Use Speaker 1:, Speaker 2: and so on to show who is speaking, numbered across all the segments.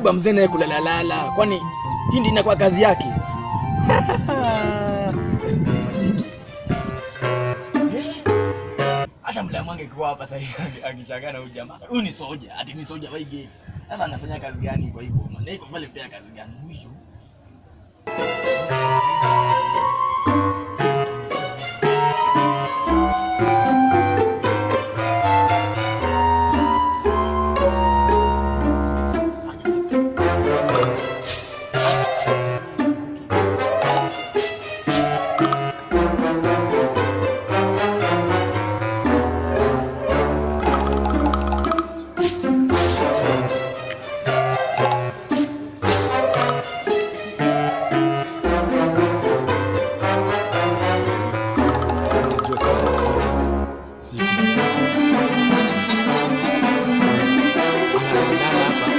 Speaker 1: kwa mzee naye kulalalala, kwani hii ndio inakuwa kazi yake? Lazima nifanyike. Eh? Hata mlamu angekuwa hapa sasa hivi akishangaa na huyu jamaa. Huyu ni soja, ati ni soja wa hii gate. Sasa anafanya kazi gani kwa hivyo? Na iko pale pia kazi gani huyu?
Speaker 2: Unajua kama kuja siku analala hapa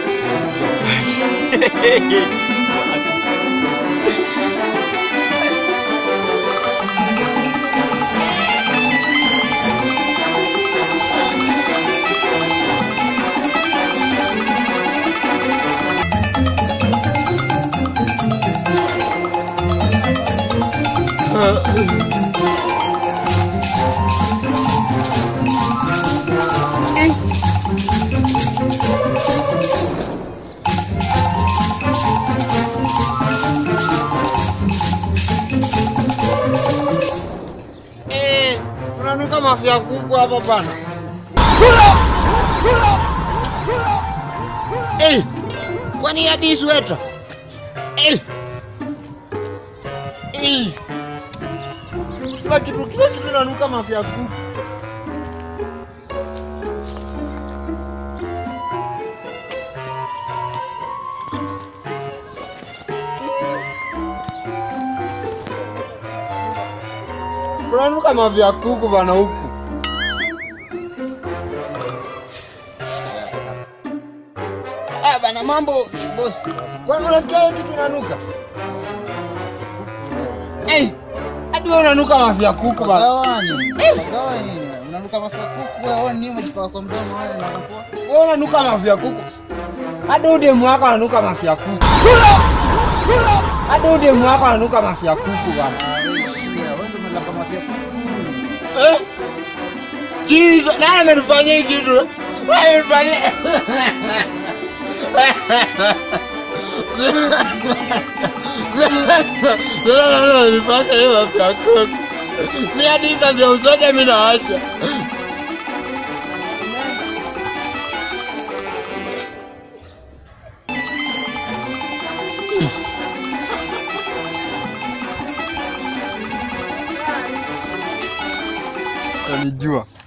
Speaker 3: Eh, unanuka mafia kuku hapa bana. Eh, kwani hadi sweta? Eh. Eh. Kila kitu kila kitu inanuka mafia kuku. Unanuka mafia kuku bana huku. Ah, bana mambo boss. Kwani unasikia hiyo kitu inanuka? Eh, hadi wewe unanuka mafia kuku bana.
Speaker 4: Gawani. Gawani. Unanuka mafia kuku wewe ni umejipaka kwa mdomo wewe na unakuwa.
Speaker 3: Wewe unanuka mafia kuku. Hadi udemu wako ananuka mafia kuku. Hadi udemu wako ananuka mafia kuku bana.
Speaker 4: Wewe shia, wewe ndio umelamba mafia kuku.
Speaker 3: Eh? Jesus, nani amenifanyia hii kitu? Nani amenifanyia? Sasa nani amenifanya hiyo mafia kuku? Mimi hadi hii kazi ya usoja mimi naacha. Anijua.